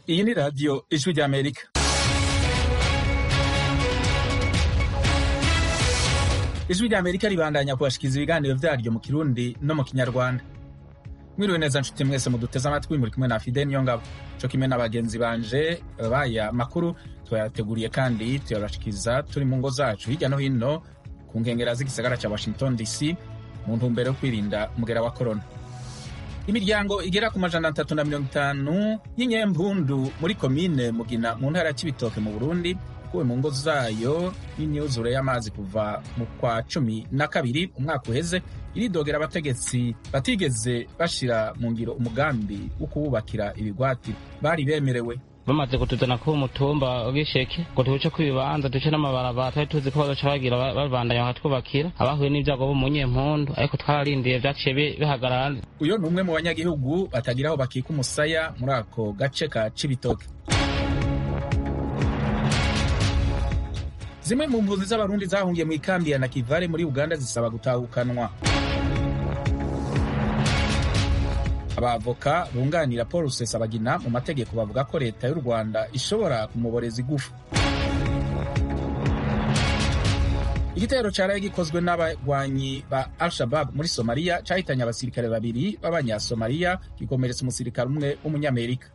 Iyi ni radiyo ijwi ry'Amerika. Ijwi ry'Amerika ribandanya kubashikiriza ibiganiro vyaryo mu Kirundi no mu Kinyarwanda. Mwiriwe neza nshuti mwese muduteze amatwi muri kumwe na Fidel Niyongabo co kimwe n'abagenzi banje baya makuru twayateguriye kandi tuyabashikiriza turi mu ngo zacu hirya no hino ku nkengera z'igisagara ca Washington DC mu ntumbero yo kwirinda umugera wa corona. Imiryango igera ku majana atatu na mirongo itanu y'inyempundu muri komine Mugina mu ntara ya Cibitoke mu Burundi kuwe mu ngo zayo n'imyuzure y'amazi kuva mu kwa cumi na kabiri umwaka uheze iridogera abategetsi batigeze bashira mu ngiro umugambi wo kuwubakira ibigwati bari bemerewe bamaze kutuzana ku mutumba w'isheke ngo tuce ku ibibanza duce n'amabarabara twari tuzi ko bazoca bagira babandanya bakatwubakira abahuye n'ibyago bo mu nyempundu ariko twararindiye vyaciye bihagarara uyo ni umwe mu banyagihugu batagira aho bakika umusaya muri ako gace ka Cibitoke zimwe mu mpunzi z'abarundi zahungiye mu ikambi ya nakivale muri uganda zisaba gutahukanwa abavoka bunganira paul rusesabagina mu mategeko bavuga ko leta y'u rwanda ishobora kumuboreza igufu igitero caraye gikozwe n'abagwanyi ba al-shabab muri somaliya cahitanye abasirikare babiri b'abanyasomaliya gikomeretsa umusirikare umwe w'umunyamerika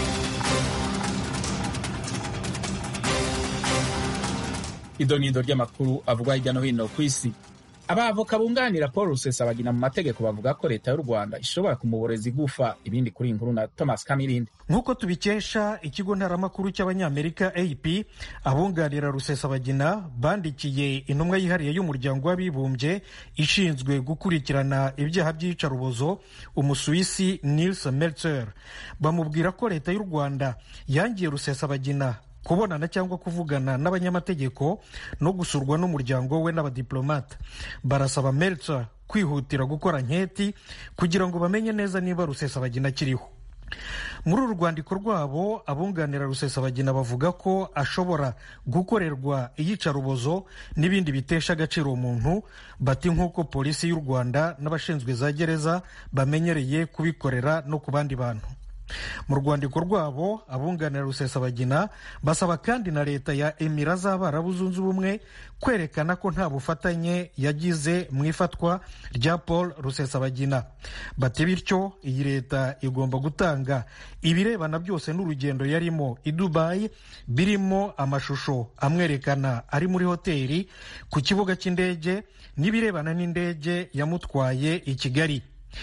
idonido ry'amakuru avugwa hirya no hino ku isi abavoka bunganira paul rusesabagina mu mategeko bavuga ko leta y'u rwanda ishobora kumuboreza igufa ibindi kuri iyi nkuru na thomas kamirindi nk'uko tubikesha ikigo ntaramakuru cy'abanyamerika ap abunganira rusesabagina bandikiye intumwa yihariye y'umuryango w'abibumbye ishinzwe gukurikirana ibyaha by'iyicarubozo umusuwisi nils meltzer bamubwira ko leta y'u rwanda yangiye rusesabagina kubonana cyangwa kuvugana n'abanyamategeko no gusurwa n'umuryango we n'abadiplomate barasaba Meltzer kwihutira gukora nketi kugira ngo bamenye neza niba rusesabagina akiriho muri uru rwandiko rwabo abunganira rusesabagina bavuga ko ashobora gukorerwa iyicarubozo n'ibindi bitesha agaciro umuntu bati nk'uko polisi y'u rwanda n'abashinzwe za gereza bamenyereye kubikorera no ku bandi bantu mu rwandiko rwabo abunganira rusesabagina basaba kandi na leta ya emira z'abarabu zunze ubumwe kwerekana ko nta bufatanye yagize mu ifatwa rya paul rusesabagina bati bityo iyi leta igomba gutanga ibirebana byose n'urugendo yarimo i dubayi birimo amashusho amwerekana ari muri hoteli ku kibuga cy'indege n'ibirebana n'indege yamutwaye i kigali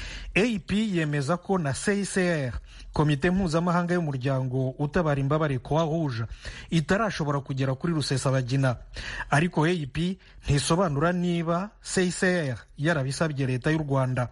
ap yemeza ko na csr komite mpuzamahanga y'umuryango utabara imbabare croix rouge itarashobora kugera kuri rusesabagina ariko ap ntisobanura niba csr yarabisabye leta y'u rwanda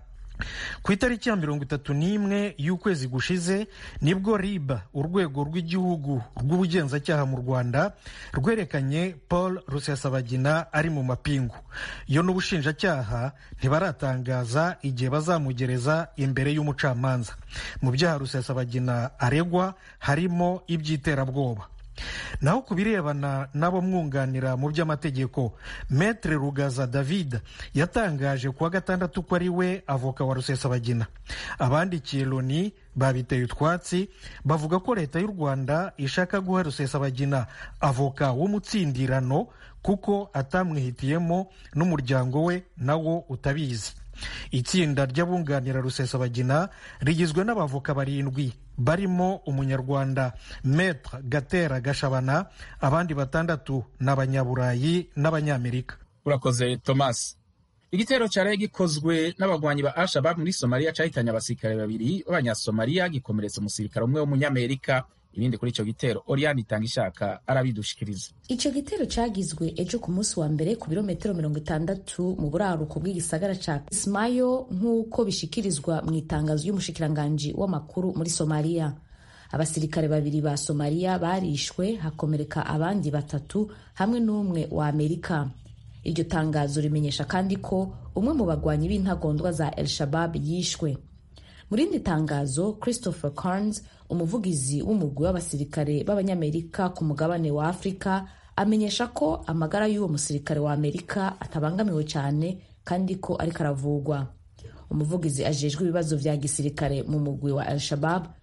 ku itariki ya mirongo itatu n'imwe y'ukwezi gushize nibwo rib urwego rw'igihugu rw'ubugenzacyaha mu rwanda rwerekanye paul rusesabagina ari mu mapingu yo n'ubushinjacyaha ntibaratangaza igihe bazamugereza imbere y'umucamanza mu byaha rusesabagina aregwa harimo iby'iterabwoba naho ku birebana n'abo mwunganira mu by'amategeko metre rugaza david yatangaje kuwa gatandatu ko ari we avoka wa rusesabagina abandikiye loni babiteye utwatsi bavuga ko leta y'u rwanda ishaka guha rusesabagina avoka w'umutsindirano kuko atamwihitiyemo n'umuryango we nawo utabizi itsinda ry'abunganira rusesabagina rigizwe n'abavoka barindwi barimo umunyarwanda metre gatera gashabana abandi batandatu ni abanyaburayi n'abanyamerika urakoze thomas igitero cyaraye gikozwe n'abagwanyi ba al-shabab muri somaliya cahitanye abasirikare babiri b'abanyasomaliya gikomeretsa umusirikare umwe w'umunyamerika ibindi kuri icyo gitero oriane itanga ishaka arabidushikiriza icyo gitero cyagizwe ejo ku munsi wa mbere ku birometero mirongo itandatu mu buraruko bw'igisagara ca ismayo nk'uko bishikirizwa mu itangazo y'umushikiranganji w'amakuru muri somaliya abasirikare babiri ba somaliya barishwe hakomereka abandi batatu hamwe n'umwe wa amerika iryo tangazo rimenyesha kandi ko umwe mu bagwanyi b'intagondwa za el shabab yishwe mu rindi tangazo christopher carnes umuvugizi w'umugwi w'abasirikare b'abanyamerika ku mugabane wa afurika amenyesha ko amagara y'uwo musirikare wa amerika atabangamiwe cyane kandi ko ariko aravugwa umuvugizi ajejwe ibibazo vya gisirikare mu mugwi wa al shabab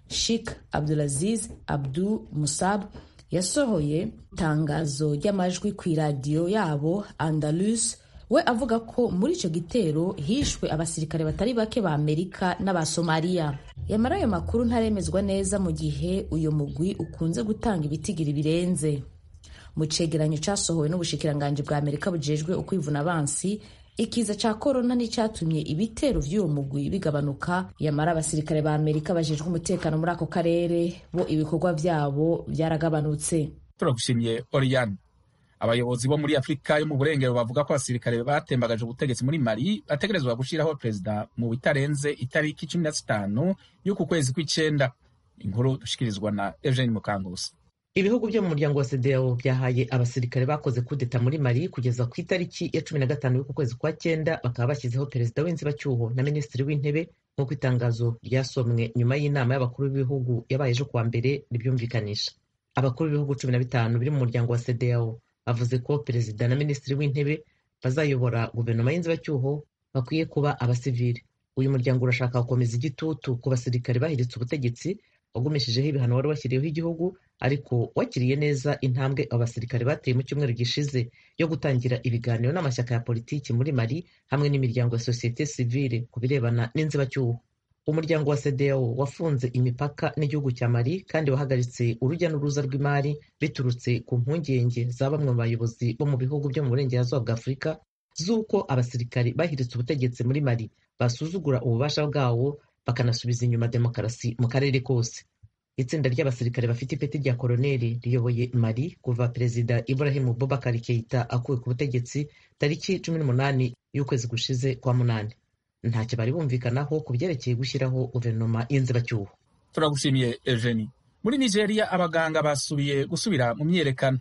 Sheikh Abdulaziz Abdu Musab yasohoye itangazo ry'amajwi ku iradiyo yabo Andalus we avuga ko muri icyo gitero hishwe abasirikare batari bake ba Amerika n'aba Somaliya yamara ayo makuru ntaremezwa neza mu gihe uyu mugwi ukunze gutanga ibitigiri birenze mu cegeranyo cyasohowe n'ubushikiranganji bwa Amerika bujejwe ukwivuna abansi ikiza ca korona nticyatumye ibitero vy'uwo mugwi bigabanuka yamara abasirikare ba amerika bajejwe umutekano muri ako karere bo ibikorwa vyabo vyaragabanutse turagushimiye oriyane abayobozi bo muri afurika yo mu burengero bavuga ko abasirikare batembagaje ubutegetsi muri mali bategerezwa gushiraho perezida mu bitarenze itariki cumi na zitanu y'uku kwezi kw'icenda inkuru dushikirizwa na eugene mukangusi ibihugu byo mu muryango wa sedeo byahaye abasirikare bakoze kudeta muri mali kugeza ku itariki ya cumi na gatanu y'uku kwezi kwa cyenda bakaba bashyizeho perezida w'inzibacyuho na minisitiri w'intebe nk'uko itangazo ryasomwe nyuma y'inama y'abakuru b'ibihugu yabaye ejo kuwa mbere ribyumvikanisha abakuru b'ibihugu cumi na bitanu biri mu muryango wa sedeo bavuze ko perezida na minisitiri w'intebe bazayobora guverinoma y'inzibacyuho bakwiye kuba abasivili uyu muryango urashaka gukomeza igitutu ku basirikare bahiritse ubutegetsi wagumishijeho ibihano wari washyiriyeho igihugu ariko wakiriye neza intambwe abo basirikare bateye mu cyumweru gishize yo gutangira ibiganiro n'amashyaka ya politiki muri mali hamwe n'imiryango ya sosiyete sivile ku birebana n'inzibacyuho umuryango wa sedeo wafunze imipaka n'igihugu cya mali kandi wahagaritse urujya n'uruza rw'imari biturutse ku mpungenge za bamwe mu bayobozi bo mu bihugu byo mu burengerazuba bwa afurika z'uko abasirikare bahiritse ubutegetsi muri mali basuzugura ububasha bwawo bakanasubiza inyuma demokarasi mu karere kose itsinda ry'abasirikare bafite ipeti rya koroneli riyoboye mali kuva perezida ibrahim bobakar keita akuwe ku butegetsi tariki cumi n'umunani y'ukwezi gushize kwa munani ntacyo bari bumvikanaho ku byerekeye gushyiraho guverinoma y'inzibacyuho turagushimiye eugenie muri nigeria abaganga basubiye gusubira mu myiyerekano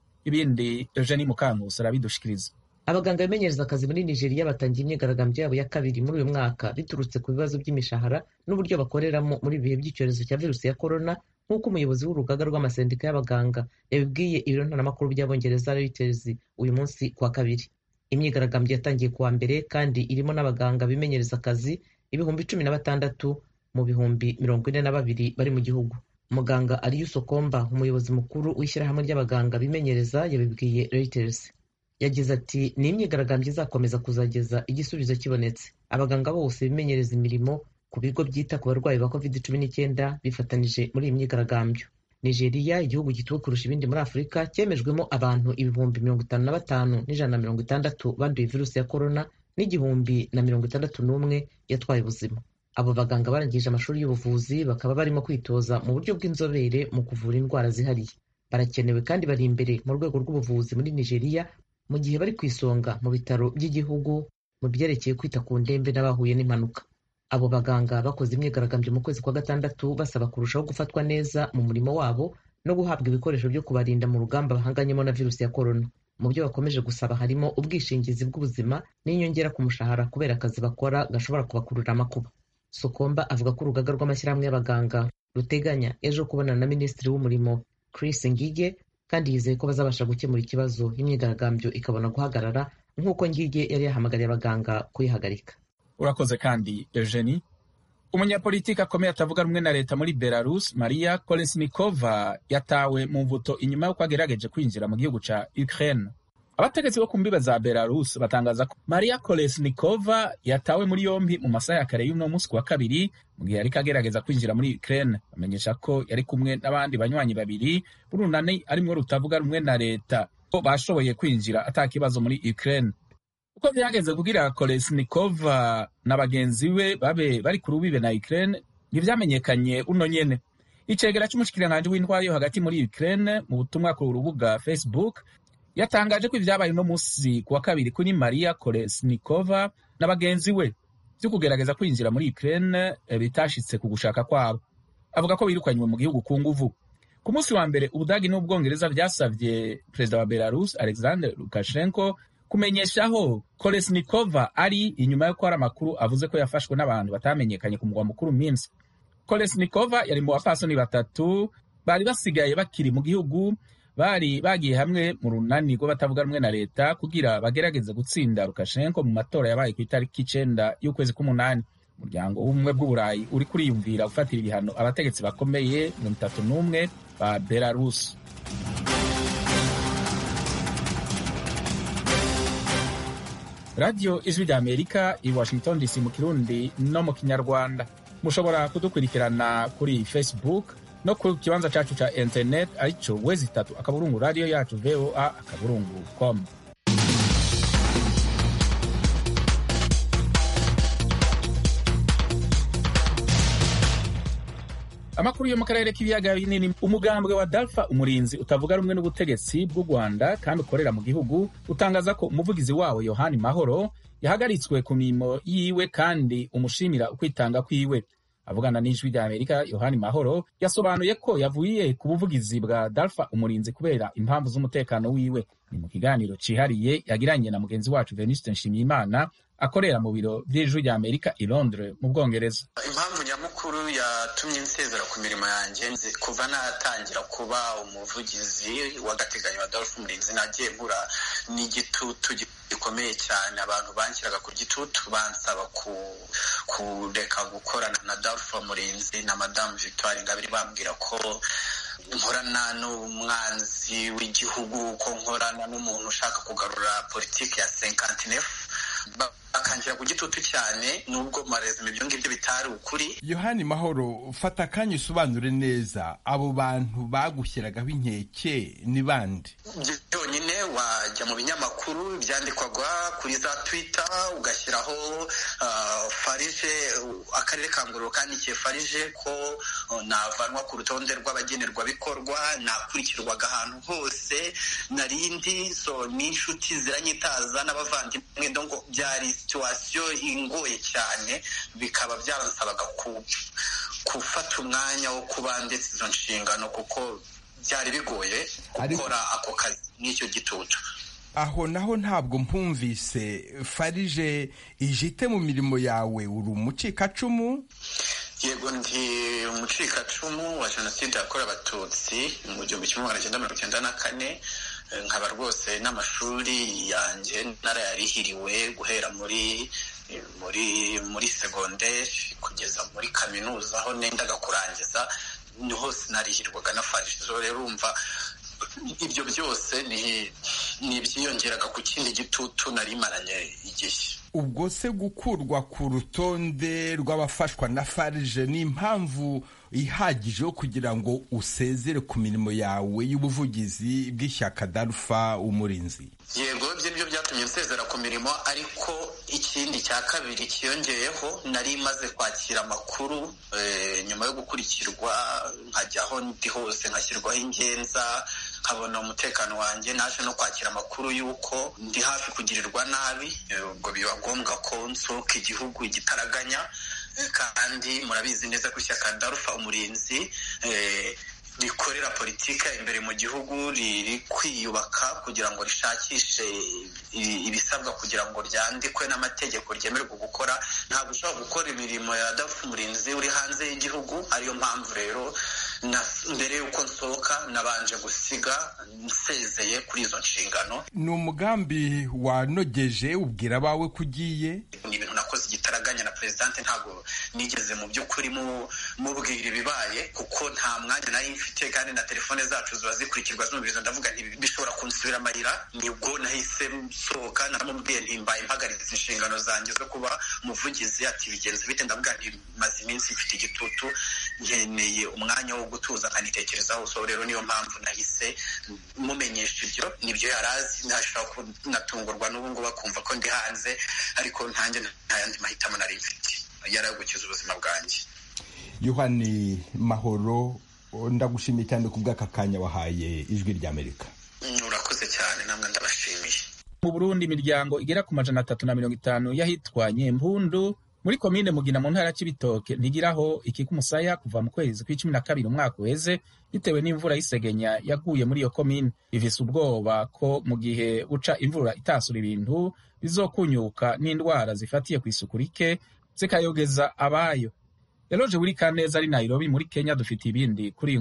ibindi eugenie mukankusi arabidushikiriza abaganga bimenyereza akazi muri nigeria batangiye imyigaragambyo yabo ya kabiri muri uyu mwaka biturutse ku bibazo by'imishahara n'uburyo bakoreramo muri ibihe by'icyorezo cya virusi ya korona nk'uko umuyobozi w'urugaga rw'amasendika y'abaganga yabibwiye ibiro ntaramakuru by'abongereza reuters uyu munsi kuwa kabiri imyigaragambyo yatangiye kuwa mbere kandi irimo n'abaganga bimenyereza akazi ibihumbi cumi na batandatu mu bihumbi mirongo ine na babiri bari mu gihugu muganga ariyo sokomba umuyobozi mukuru w'ishyirahamwe ry'abaganga bimenyereza yabibwiye reuters yagize ati ni imyigaragambyo izakomeza kuzageza igisubizo kibonetse abaganga bose bimenyereza imirimo ku bigo byita ku barwayi ba covid cumi n'icyenda bifatanije muri iyi myigaragambyo nigeria igihugu gituwe kurusha ibindi muri afurika cyemejwemo abantu ibihumbi mirongo itanu na batanu n'ijana na mirongo itandatu banduye virusi ya korona n'igihumbi na mirongo itandatu n'umwe yatwaye ubuzima abo baganga barangije amashuri y'ubuvuzi bakaba barimo kwitoza mu buryo bw'inzobere mu kuvura indwara zihariye barakenewe kandi bari imbere mu rwego rw'ubuvuzi muri nigeria mu gihe bari ku isonga mu bitaro by'igihugu mu byerekeye kwita ku ndembe n'abahuye n'impanuka abo baganga bakoze imyigaragambyo mu kwezi kwa gatandatu basaba kurushaho gufatwa neza mu murimo wabo no guhabwa ibikoresho byo kubarinda mu rugamba bahanganyemo na virusi ya korona mu byo bakomeje gusaba harimo ubwishingizi bw'ubuzima n'inyongera ku mushahara kubera akazi bakora gashobora kubakurura amakuba sokomba avuga ko urugaga rw'amashyirahamwe y'abaganga ruteganya ejo kubonana na minisitiri w'umurimo chris ngige kandi yizeye ko bazabasha gukemura ikibazo imyigaragambyo ikabona guhagarara nk'uko ngige yari yahamagariye abaganga kuyihagarika urakoze kandi eugenie umunyapolitiki akomeye atavuga rumwe na leta muri belarus maria kolesnikova yatawe mu mvuto inyuma y'uko agerageje kwinjira mu gihugu ca ukraine abategetsi bo ku mbibe za belarus batangaza ko maria kolesnikova yatawe muri yombi mu masaha ya kare y'uno munsi wa kabiri mu gihe yariko agerageza kwinjira muri ukraine bamenyesha ko yari kumwe n'abandi banywanyi babiri b'urunani arimwo rutavuga rumwe na leta ko bashoboye kwinjira ata kibazo muri ukraine uko byageze kugira kolesnikova na bagenzi be babe bari ku rubibe na ukraine ntivyamenyekanye uno nyene icegera c'umushikiranganji w'intwaro yo hagati muri ukraine mu butumwa ku rubuga facebook yatangaje ko ibyabaye uno munsi ku wa kabiri kuri maria kolesnikova na bagenzi we vyo kugerageza kwinjira muri ukraine bitashitse ku gushaka kwabo avuga ko birukanywe mu gihugu ku nguvu ku munsi wa mbere ubudagi n'ubwongereza vyasavye perezida wa belarus alexander lukashenko kumenyeshaho kolesnikova ari inyuma y'uko hari amakuru avuze ko yafashwe n'abantu batamenyekanye ku mugwa mukuru minsk kolesnikova yari mu bapfasoni batatu bari basigaye bakiri mu gihugu bari bagiye hamwe mu runani rw'abatavuga rumwe na leta kugira bagerageze gutsinda lukashenko mu matora yabaye ku itariki icenda y'ukwezi k'umunani umuryango w'ubumwe bw'uburayi uri kuriyumvira gufatira ibihano abategetsi bakomeye mirongo itatu n'umwe ba belarus radiyo ijwi rya amerika i washington dc mu kirundi no mu kinyarwanda mushobora kudukurikirana kuri facebook no ku kibanza cyacu cya internet aricyo wezi itatu akaburungu radiyo yacu voa akaburungu com amakuru yo mu karere k'ibiyaga binini umugambwe wa dalfa umurinzi utavuga rumwe n'ubutegetsi bw'u rwanda kandi ukorera mu gihugu utangaza ko umuvugizi wawo yohani mahoro yahagaritswe ku mirimo yiwe kandi umushimira ukwitanga kwiwe avugana n'ijwi rya amerika yohani mahoro yasobanuye ko yavuye ku buvugizi bwa dalfa umurinzi kubera impamvu z'umutekano wiwe ni mu kiganiro cyihariye yagiranye na mugenzi wacu venuste nshimiyimana akorera mu biro by'ijwi rya amerika i londres mu bwongereza impamvu nyamukuru yatumye nsezera ku mirimo yanjye kuva natangira kuba umuvugizi w'agateganyo wa dolphe umurinzi nagiye mpura n'igitutu gikomeye cyane abantu banshyiraga ku gitutu bansaba kureka gukorana na dolphe umurinzi na madamu victoire ingabire bambwira ko nkorana n'umwanzi w'igihugu ko nkorana n'umuntu ushaka kugarura politiki ya senkantinefu bakangira ku gitutu cyane nubwo marezima ibyo ngibyo bitari ukuri yohani mahoro fata akanya usobanure neza abo bantu bagushyiragaho inkeke ni bande byonyine wajya mu binyamakuru byandikwaga kuri za twita ugashyiraho farije akarere ka ngororero kandikiye farije ko navanwa ku rutonde rw'abagenerwabikorwa nakurikirwaga ahantu hose narindi so n'inshuti ziranyitaza n'abavandimwe ngo byari situwasiyo ingoye cyane bikaba byaransabaga gufata umwanya wo kuba ndetse izo nshingano kuko byari bigoye gukora ako kazi n'icyo gitutu aho naho ntabwo mpumvise farije ijite mu mirimo yawe uri umucikacumu yego ndi umucikacumu wa jenoside yakorewe abatutsi mu gihumbi kimwe magana cyenda mirongo icyenda na kane nkaba rwose n'amashuri yanjye narayarihiriwe guhera muri muri muri segonderi kugeza muri kaminuza aho nendaga kurangiza ni hose narihirwaga na farije rero urumva ibyo byose ni ibyiyongeraga ku kindi gitutu narimaranye igihe ubwo se gukurwa ku rutonde rw'abafashwa na farije ni impamvu ihagije yo kugira ngo usezere ku mirimo yawe y'ubuvugizi bw'ishyaka darufa umurinzi yego ibyo nibyo byatumye nsezera ku mirimo ariko ikindi cya kabiri cyiyongeyeho nari maze kwakira amakuru nyuma yo gukurikirwa nkajya aho ndi hose nkashyirwaho ingenza nkabona umutekano wanjye naje no kwakira amakuru y'uko ndi hafi kugirirwa nabi ubwo biba ngombwa ko nsohoka igihugu igitaraganya kandi murabizi neza ko ishyaka darufa umurinzi rikorera politika imbere mu gihugu riri kwiyubaka kugira ngo rishakishe ibisabwa kugira ngo ryandikwe n'amategeko ryemererwa gukora ntabwo ushobora gukora imirimo ya darufa umurinzi uri hanze y'igihugu ariyo mpamvu rero mbere y'uko nsohoka nabanje gusiga nsezeye kuri izo nshingano ni umugambi wanogeje ubwira abawe ko ugiye ni ibintu nakoze igitaraganya na perezidante ntabwo nigeze mu by'ukuri mubwira ibibaye kuko nta mwanya nari mfite kandi na telefone zacu ziba zikurikirwa zumviriza ndavuga bishobora kunsubira amarira nibwo nahise nsohoka naramubwiye ntimbaye mpagaritse inshingano zanjye zo kuba umuvugizi ati bigenze bite ndavuga ntimaze iminsi mfite igitutu nkeneye umwanya wo gutuza nkanitekerezaho so rero niyo mpamvu nahise mumenyesha ibyo nibyo yari azi ntashobora kunatungurwa n'ubu ngubu akumva ko ndi hanze ariko ntanjye nta yandi mahitamo nari mfite yari ayo gukiza ubuzima bwanjye yohani mahoro ndagushimiye cyane ku bw'aka kanya wahaye ijwi ry'amerika urakoze cyane namwe ndabashimiye mu burundi imiryango igera ku majana atatu na mirongo itanu y'ahitwa nyempundu muri komine mugina mu ntara y'ibitoke ntigiraho ikika umusaya kuva mu kwezi kw'icumi na kabiri umwaka uheze bitewe n'imvura y'isegenya yaguye muri iyo komine bivise ubwoba ko mu gihe buca imvura itasura ibintu bizokunyuka n'indwara zifatiye ku isuku rike zikayogeza abayo yaroje buri kaneza ari nairobi muri kenya dufite ibindi kuri iyi nkuru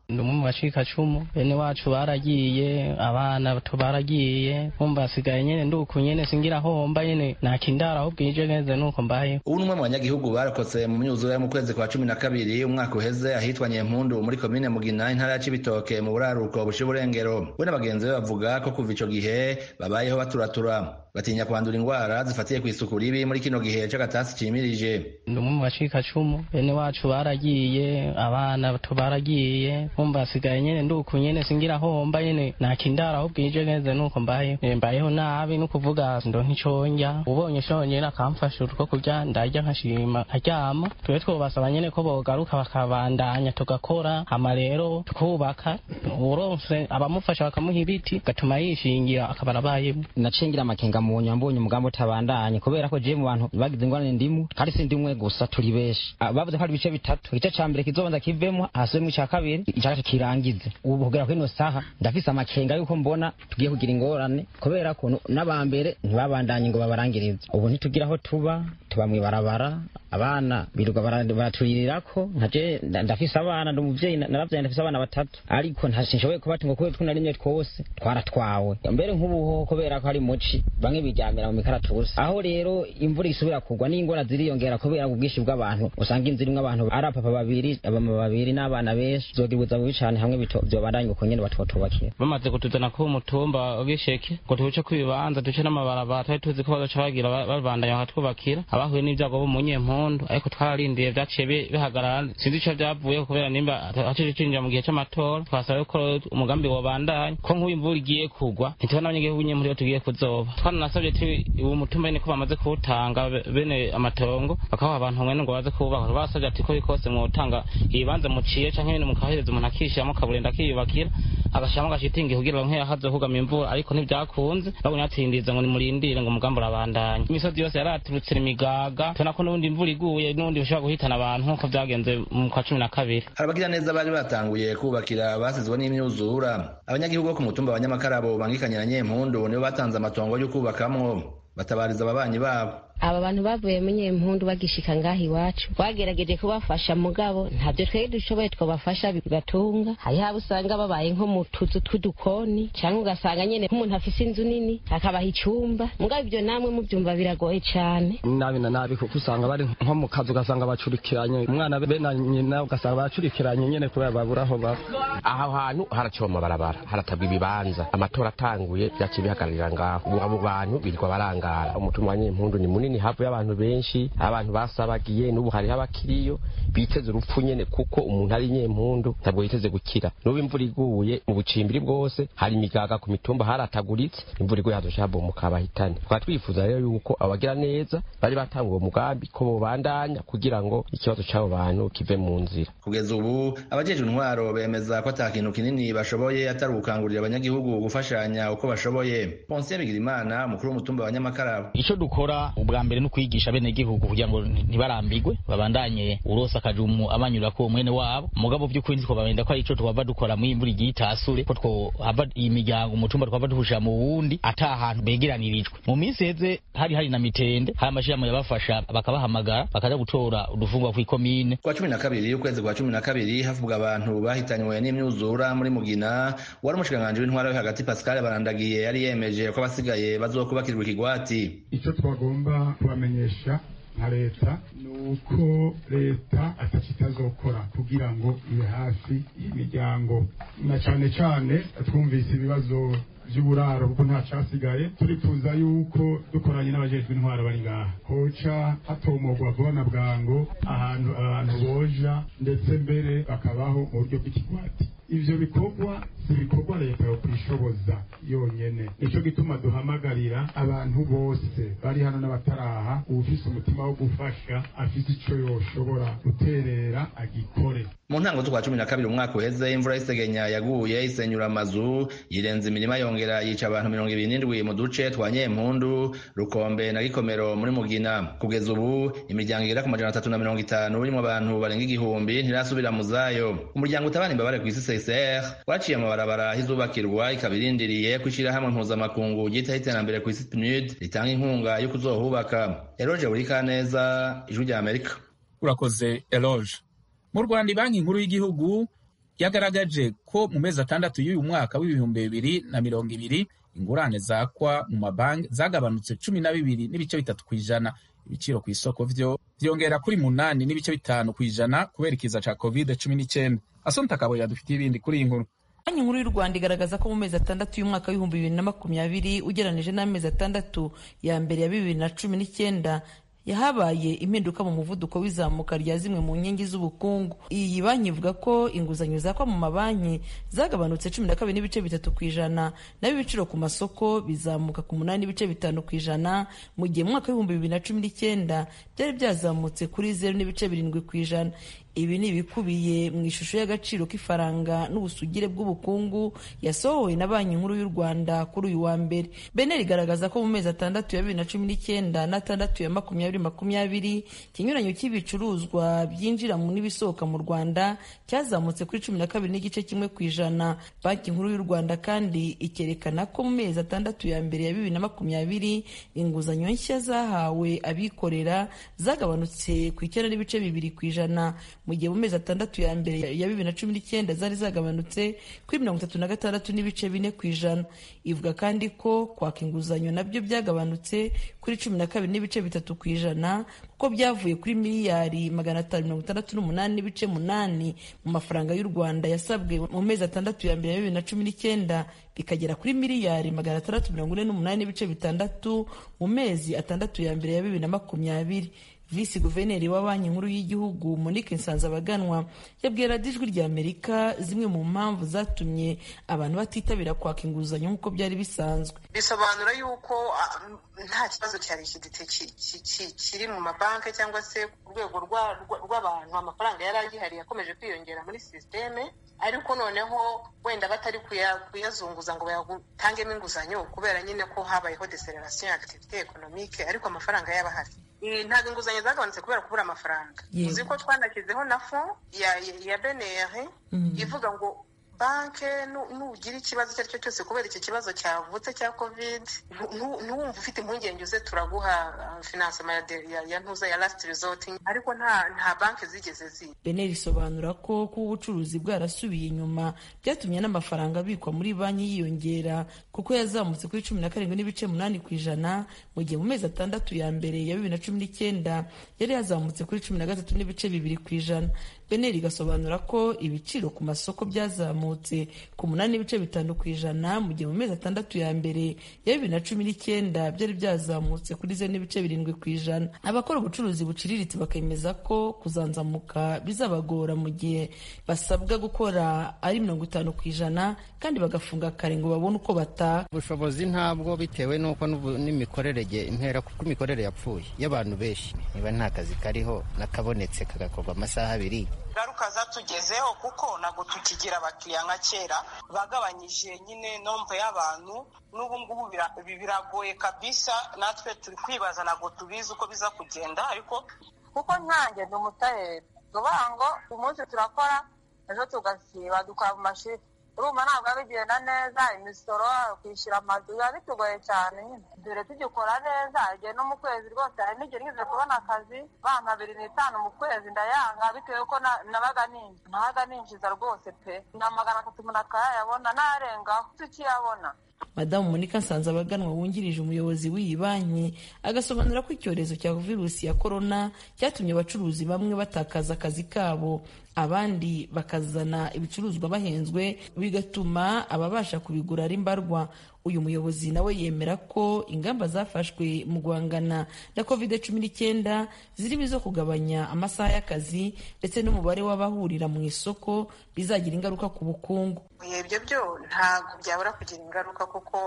ndi umwe mu bacikacumu bene wacu baragiye abana bato baragiye kumva hasigaye nyene nduku nyene singira homba nyene nakindara aho bwije neza nuko mbayeho ubu ni umwe mu banyagihugu barokotse mu myuzure yo mu kwezi kwa cumi na kabiri umwaka uheze ahitwa nyempundu muri komine mugina intara ya cibitoke mu buraruko buca iburengero we na bagenzi be bavuga ko kuva ico gihe babayeho baturatura batinya kwandura indwara zifatiye ku isuku ribi muri kino gihe c'agatasi cimirije ndi umwe mu bacikacumu bene wacu baragiye abana bato baragiye kumva hasigaye nyene nduku nyene singira homba nyene nakindara aho bwije neza nuko mbayeho Eh, mbayeho nabi no kuvuga ndonka ico ndya ubonye shonyene akamfasha utwo kurya ndarya nkashima nkaryama tube twobasaba nyene ko bogaruka bakabandanya tugakora hama rero tukubaka uronse abamufasha bakamuha ibiti gatuma yishingira akaba arabayemo nacengira amakenga mu nyuma mbonye umugambi utabandanye kubera ko jewe mu bantu bagize ingorane ndimu kandi si ndimwe gusa turi benshi Ah, bavuze ko hari ibice bitatu igice ca mbere kizobanza kivemo hasubiremo ica kabiri ica gatatu kirangize ubu kugera kuri ino saha ndafise amakenga yuko mbona tugiye kugira ingorane kubera ko nu- n'abambere ntibabandanye ngo babarangirize ubu ntitugira aho tuba tuba mw'ibarabara abana birirwa bara- baraturirako nkaje nda- ndafise abana ndi umuvyeyi na- naravyaye ndafise abana batatu ariko nta sinshoboye kubatunga kubera twunarimye twose twaratwawe mbere nk'ubuhoho kubera ko hari muci bamwe biryamira mu mikaratusi aho rero imvura isubira kugwa n'ingora ziriyongera kubera ubwinshi bw'abantu usanga inzu irimwo abantu ari apapa babiri abama babiri n'abana benshi zogibuza bubi cane hamwe bito- vyobandanye uko nyene batotubakira bamaze kutuzana ku mutumba w'isheke ngo tuce ku bibanza duce n'amabarabara twari tuzi ko bazoca bagira ba- babandanya bakatwubakira abahuye n'ibyago bo mu nyempundu ariko twararindiye vyaciye bi- bihagarara sinzi ico vyavuye kubera nimba hacije cinjira mu gihe c'amatora twasaba ko umugambi wobandanya ko nk'uyu imvura igiye kugwa ntitubona abanyagihugu nyempundu iyo tugiye kuzoba twananasavye ti uwo mutumba nyene ko bamaze kuwutanga be- bene amatongo bakaha abantu mwene ngo baze kuwubaka basavye ati ko bikose mwotanga ibibanza muciye canke nyene mukahereza umuntu akishiramo kaburenda akiyubakira agashiramo agashitingi kugira ngo nkeya kugama imvura ariko ntibyakunze babonye batindiza ngo nimurindire ngo umugambi urabandanya imisozi yose yaraturutse imigaga tubona ko n'ubundi imvura iguye n'ubundi bishobora guhitana abantu nk'uko byagenze mu kwa cumi na kabiri hari abagira neza bari batanguye kubakira basizwe n'imyuzura abanyagihugu bo ku mutumba wa nyamakarabo bangikanye na nyempundu nibo batanze amatongo yo kubakamwo batabariza ababanyi babo aba bantu bavuye mu nyempundu bagishika ngaha iwacu bagerageje kubafasha mugabo ntabyo twebwe dushoboye twabafasha bigatunga hariho abo usanga babaye nko mu tuzu tw'udukoni cyangwa ugasanga nyene nk'umuntu afise inzu nini akabaha icumba mugabo ibyo namwe mubyumva biragoye cane nabi na nabi kuko usanga bari nko mu kazi ugasanga bacurikiranye umwana be na nyina ugasanga bacurikiranye nyene kubera babura aho baba aho hantu haraciwe amabarabara haratabwa ibibanza amatora atanguye vyaciye bihagararira ngaho ubu abo bantu birirwa barangara umutima wa nyempundu ni munini havuye abantu benshi abantu basabagiye n'ubu hariho abakiriyo biteze urupfu nyene kuko umuntu ari nyempundu ntabwo yiteze gukira n'ubu imvura iguye mu bucimbiri bwose hari imigaga ku mitumba harataguritse imvura iguye hazoca habomoka abahitane tukaba twifuza rero yuko abagira neza bari batanga uwo mugambi ko bobandanya kugira ngo ikibazo c'abo bantu kive mu nzira kugeza ubu abajejwe intwaro bemeza ko ata kintu kinini bashoboye atari ugukangurira abanyagihugu gufashanya uko bashoboye Ponsiyo Bigirimana umukuru w'umutumba wa Nyamakarabo ico dukora ubwa mbere no kwigisha bene gihugu kugira ngo ntibarambigwe babandanye urosa akajumu abanyura ko mwene wabo mugabo by'ukuri ntiko babenda ko ico twava dukora mu imvura igiye itasure ko two hava iyi miryango umutumba twava duhusha mu wundi ata ahantu begeranirijwe mu minsi heze hari hari na mitende hari amashirahamwe yabafasha bakabahamagara bakaza gutora udufungwa kw'ikomine kwa cumi na kabiri ukwezi kwa cumi na kabiri havuga abantu bahitanywe n'imyuzura muri mugina wari umushikiranganji w'intwara yo hagati pascal barandagiye yari yemeje ko abasigaye bazokubakirwa ikigwati icyo twagomba kubamenyesha nka leta ni uko leta atacyo itazokora kugira ngo ibe hafi y'imiryango na cyane cyane twumvise ibibazo by'uburaro kuko nta cyasigaye turifuza yuko dukoranye n'abajejwe intwaro bari ngaha hoca hatomogwa vuba na bwango ahantu abantu boja ndetse mbere bakabaho mu buryo bw'ikigwati ivyo bikorwa si ibikorwa leta yo kwishoboza yonyene nico gituma duhamagarira abantu bose bari hano n'abataraha uwufise umutima wo gufasha afise ico yoshobora guterera agikore mu ntango z'ukwa cumi na kabiri umwaka uheze imvura y'isegenya yaguye isenyura amazu yirenza imirima yongera yica abantu mirongo ibiri n'indwi mu duce twa nyempundu rukombe na gikomero muri mugina kugeza ubu imiryango igera ku majana atatu na mirongo itanu irimo abantu barenga igihumbi ntirasubira mu zayo umuryango utabana imbabare ku isi CCR waciye amabarabara ahizubakirwa ikaba irindiriye ko ishirahamwe mpuzamakungu ryitaho iterambere ku isi PNUD ritanga inkunga yo kuzohubaka eroge buri kaneza ijwi rya amerika urakoze eloge mu rwanda banki nkuru y'igihugu yagaragaje ko mu mezi atandatu y'uyu mwaka w'ibihumbi bibiri na mirongo ibiri ingurane zakwa mu mabanki zagabanutse cumi na bibiri n'ibice bitatu ku ijana ibiciro ku isoko vyo vyongera kuri munani n'ibice bitanu ku ijana kubera ikiza ca covid cumi n'icyenda asonta kabo yadufitiye ibindi kuri iyi nkuru banki nkuru y'u rwanda igaragaza ko mu mezi atandatu y'umwaka w'ibihumbi bibiri na makumyabiri ugereranije n'amezi atandatu ya mbere ya bibiri na cumi n'icyenda yahabaye impinduka mu muvuduko w'izamuka rya zimwe mu nkingi z'ubukungu iyi banki ivuga ko inguzanyo zakwa mu mabanki zagabanutse cumi na kabiri n'ibice bitatu ku ijana naho ibiciro ku masoko bizamuka ku munani n'ibice bitanu ku ijana mu gihe mu mwaka w'ibihumbi bibiri na cumi n'icyenda byari byazamutse kuri zeru n'ibice birindwi ku ijana ibi ni ibikubiye mu ishusho y'agaciro k'ifaranga n'ubusugire bw'ubukungu yasohowe na banki nkuru y'u rwanda kuri uyu wa mbere beneri igaragaza ko mu mezi atandatu ya bibiri na cumi n'icyenda n'atandatu ya makumyabiri makumyabiri ikinyuranyo cy'ibicuruzwa byinjira n'ibisohoka mu rwanda cyazamutse kuri cumi na kabiri n'igice kimwe ku ijana banki nkuru y'u rwanda kandi ikerekana ko mu mezi atandatu ya mbere ya bibiri na makumyabiri inguzanyo nshya zahawe abikorera zagabanutse ku icyenda n'ibice bibiri ku ijana mu gihe mu mezi atandatu ya mbere ya bibiri na cumi n'icyenda zari zagabanutse kuri mirongo itatu na gatandatu n'ibice bine ku ijana ivuga kandi ko kwaka inguzanyo nabyo byagabanutse kuri cumi na kabiri n'ibice bitatu ku ijana kuko byavuye kuri miliyari magana atanu mirongo itandatu n'umunani n'ibice munani mu mafaranga y'u rwanda yasabwe mu mezi atandatu ya mbere ya bibiri na cumi n'icyenda bikagera kuri miliyari magana atandatu mirongo ine n'umunani n'ibice bitandatu mu mezi atandatu ya mbere ya bibiri na makumyabiri visi guverineri wa banki nkuru y'igihugu monique nsanzabaganwa yabwiye radiyo ijwi rya amerika zimwe mu mpamvu zatumye abantu batitabira kwaka inguzanyo nk'uko byari bisanzwe bisobanura yuko nta kibazo cya likidite kiri mu mabanki cyangwa se ku rwego rw'abantu amafaranga yari agihari yakomeje kwiyongera muri sisiteme ariko noneho wenda batari kuyazunguza ngo bayatangemo inguzanyo kubera nyine ko habayeho deselerasiyo ya akitivite ekonomike ariko amafaranga yaba ahari ntabwo inguzanyo zagabanutse kubera kubura amafaranga uzi ko twanashyizeho na fo ya beneri ivuga ngo banke nugira ikibazo icyo ari cyo cyose kubera icyo kibazo cyavutse cya kovide ntuwumve ufite impungenge uze turaguha finansema ya ntuza ya lasiti rizoti ariko nta banki zigeze ziba beneri isobanura ko kuba ubucuruzi bwarasubiye inyuma byatumye n'amafaranga abikwa muri banki yiyongera kuko yazamutse kuri cumi na karindwi n'ibice munani ku ijana mu gihe mu mezi atandatu ya mbere ya bibiri na cumi n'icyenda yari yazamutse kuri cumi na gatatu n'ibice bibiri ku ijana beneri igasobanura ko ibiciro ku masoko byazamutse ku munani n'ibice bitanu ku ijana mu gihe mu mezi atandatu ya mbere ya bibiri na cumi n'icyenda byari byazamutse kuri zeru n'ibice birindwi ku ijana abakora ubucuruzi buciriritse bakemeza ko kuzanzamuka bizabagora mu gihe basabwa gukora ari mirongo itanu ku ijana kandi bagafunga kare ngo babone uko bataha ubushobozi ntabwo bitewe n'uko n'imikorere impera kuko imikorere yapfuye y'abantu benshi niba nta kazi kariho nakabonetse kagakorwa amasaha abiri ingaruka zatugezeho kuko ntabwo tukigira abakiriya nka kera bagabanyije nyine nombe y'abantu n'ubu ngubu biragoye kabisa natwe turi kwibaza ntabwo tubizi uko biza kugenda ariko kuko nkanjye ndi umutayeri tuvuga ngo uyu munsi turakora ejo tugasiba dukora mu mashini urumva ntabwo bigenda neza imisoro kwishyura amazu biba bitugoye cyane nyine dore tugikora neza igihe no mu kwezi rwose hari n'igihe nigeze kubona akazi bampa abiri n'itanu mu kwezi ndayanga bitewe ko nabaga ninjiza nabaga ninjiza rwose pe na magana atatu umuntu akayayabona narengaho tukiyabona madamu monika nsanzabaganwa wungirije umuyobozi w'iyi banki agasobanura ko icyorezo cya virusi ya korona cyatumye abacuruzi bamwe batakaza akazi kabo abandi bakazana ibicuruzwa bahenzwe bigatuma ababasha kubigura ari mbarwa uyu muyobozi nawe yemera ko ingamba zafashwe mu guhangana na covid cumi n'icyenda zirimo izo kugabanya amasaha y'akazi ndetse n'umubare w'abahurira mu isoko bizagira ingaruka ku bukungu ibyo byo ntabwo byabura kugira ingaruka kuko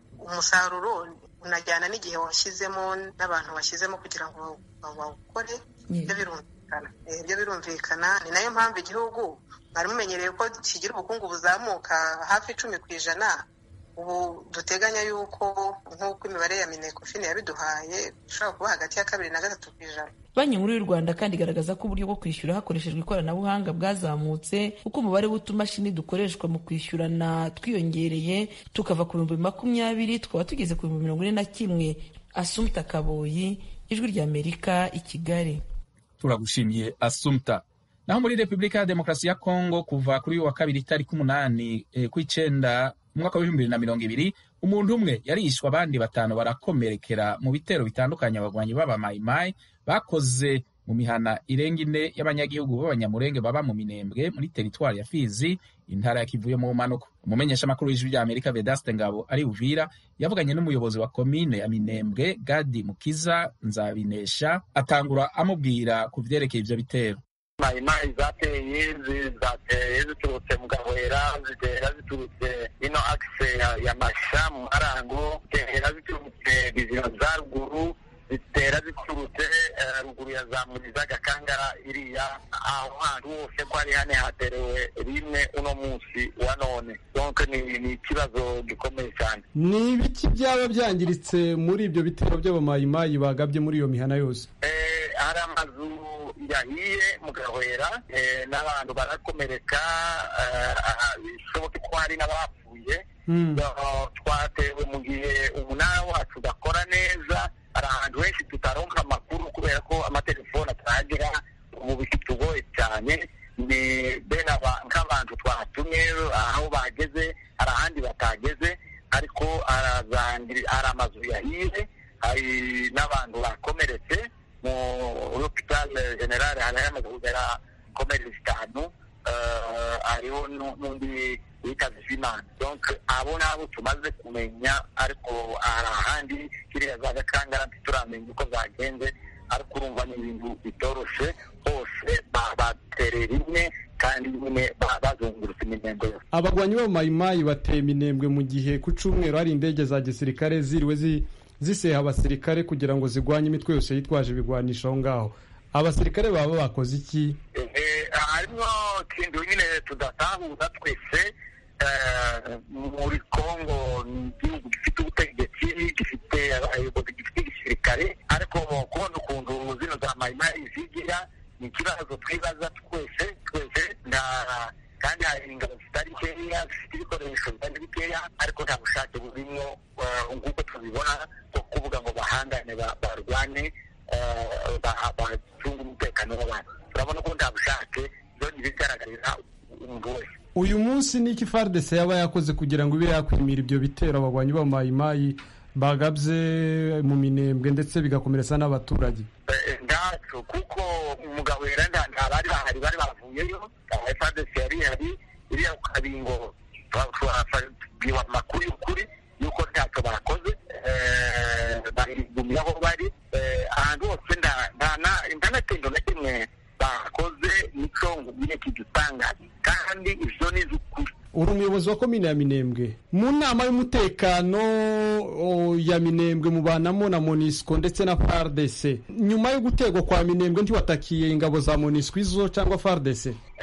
umusaruro unajyana n'igihe washyizemo n'abantu washyizemo kugira ngo bawukore ibyo birumvikana ibyo birumvikana ni nayo mpamvu igihugu mwari mumenyereye ko kigira ubukungu buzamuka hafi icumi ku ijana ubu duteganya yuko nk'uko imibare ya minekofine yabiduhaye ishobora kuba hagati ya kabiri na gatatu ku ijana banki nkuru y'u rwanda kandi igaragaza ko uburyo bwo kwishyura hakoreshejwe ikoranabuhanga bwazamutse kuko umubare w'utumashini dukoreshwa mu kwishyurana twiyongereye tukava ku bihumbi makumyabiri tukaba tugeze ku bihumbi mirongo ine na kimwe asumta kaboyi ijwi ry'amerika i kigali turagushimiye asumta naho muri repubulika ya demokarasi ya kongo kuva kuri uyu wa kabiri itariki umunani eh, kw'icenda umwaka w'ibihumbi bibiri na mirongo ibiri umuntu umwe yarishwe abandi batanu barakomerekera mu bitero bitandukanye abagwanyi b'abamayimayi bakoze mu mihana irenga ine y'abanyagihugu b'abanyamurenge baba mu minembwe muri teritwari ya fizi intara ya kivuye mu manuko umumenyeshamakuru w'ijwi rya amerika vedaste ngabo ari uvira yavuganye n'umuyobozi wa komine ya minembwe gadi mukiza nzabinesha atangura amubwira ku vyerekeye ivyo bitero mayimayi zateye zateye ziturutse mu gahwera zitera ziturutse ino akise ya, ya masha mu marango zitera ziturutse bizima za ruguru zitera ziturutse uh, ruguru ya za muriza gakangara iriya aho hantu hose ko ari hane haterewe rimwe uno munsi wa none donc ni ni ikibazo gikomeye cyane ni ibiki byaba byangiritse muri ibyo bitero by'abamayimayi bagabye muri iyo mihana yose eh, hari amazu yahiye mu gahwera eh, n'abantu barakomereka bishoboke ko hari n'abapfuye twatewe mu gihe umunara wacu udakora neza hari ahantu henshi tutaronka amakuru kubera ko amatelefone atahagera ubu bitugoye cyane ni bene nk'abantu twatumye aho bageze hari ahandi batageze ariko hari amazu yahiye hari n'abantu bakomeretse mu hopital generale hari hamaze kugera komerezi zitanu hariho n'undi witabye imana donc abo nabo tumaze kumenya ariko hari ahandi kiriya za gakangara ntituramenya uko zagenze ariko urumva ni ibintu bitoroshe hose baterera rimwe kandi nyine bazungurutse iminengo yose abagwanyi b'abamayimayi bateye iminembwe mu gihe ku cyumweru hari indege za gisirikare ziriwe ziseha abasirikare kugira ngo zigwanye imitwe yose yitwaje ibigwanisho aho ngaho abasirikare baba bakoze iki harimo ikintu nyine tudatahura twese muri congo ni igihugu gifite ubutegetsi gifite abayobozi gifite igisirikare ariko kubona ukuntu zino za mayimayi zigira ni ikibazo twibaza twese twese nta kandi hari ingabo zitari nkeya zifite ibikoresho bitari bikeya ariko nta bushake burimo nk'uko tubibona bwo kuvuga ngo bahangane barwane bacunga umutekano w'abantu turabona ko nta bushake byo ntibigaragarira umuntu wese uyu munsi ni iki fardese yaba yakoze kugira ngo ibe yakwimira ibyo bitero abagwanyi b'amayimayi bagabye mu minembwe ndetse bigakomeretsa n'abaturage ndacu kuko umugabo wera nta bari bahari bari bavuyeyo fardese yari ihari iriya ku kabingo twabwiwe amakuru y'ukuri y'uko ntacyo bakoze barigumye aho bari ahantu hose nta natendo na kimwe bakoze nico ngumye kidutangaje kandi ivyo ni iz'ukuri uri umuyobozi wa komine ya minembwe mu nama y'umutekano ya minembwe mubanamo na monisco ndetse na fardc nyuma yo gutegwa kwa minembwe ntiwatakiye ingabo za monisco izo cyangwa fardc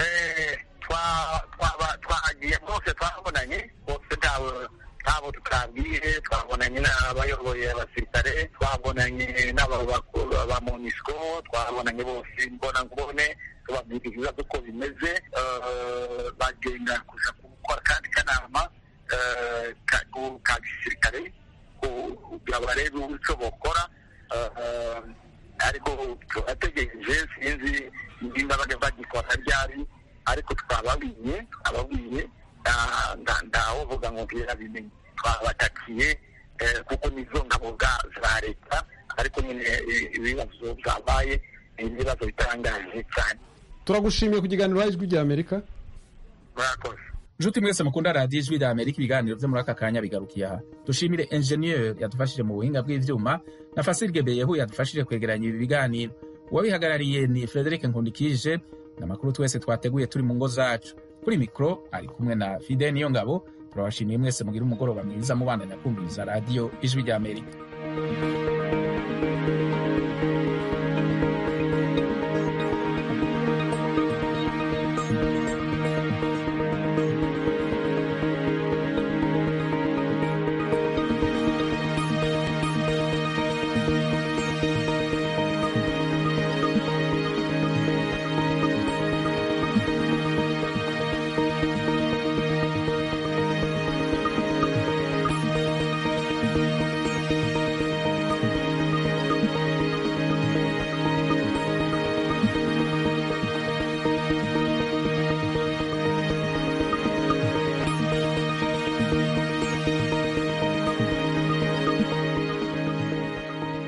twagiye bose twabonanye bose ntawe ntabo tutabwiye twabonanye n'abayoboye abasirikare twabonanye n'aba monisco twabonanye bose mbona ngubone tubabwira ibibazo uko bimeze bagenda kuja gukora kandi kanama ka gisirikare kugira barebe icyo bokora ariko turategereje sinzi nimba bagikora ryari ariko twababwiye twababwiye ndawovuga ngo birabimenye twabatakiye kuko nizo ngabo za leta ariko nyine ibibazo byabaye ni ibibazo bitangaje cyane turagushimiye ku kiganiro ijwi rya amerika murakoze nshuti mwese mukunda radiyo ijwi rya amerika ibiganiro byo muri aka kanya bigarukiye aha dushimire enjeniyeri yadufashije mu buhinga bw'ibyuma na fasirige beyehu yadufashije kwegeranya ibi biganiro uwabihagarariye ni frederic nkundikije n'amakuru twese twateguye turi mu ngo zacu kuri mikoro ari kumwe na fide niyo ngabo turabashimiye mwese mugira umugoroba mwiza mubandanya kumviriza radiyo ijwi rya amerika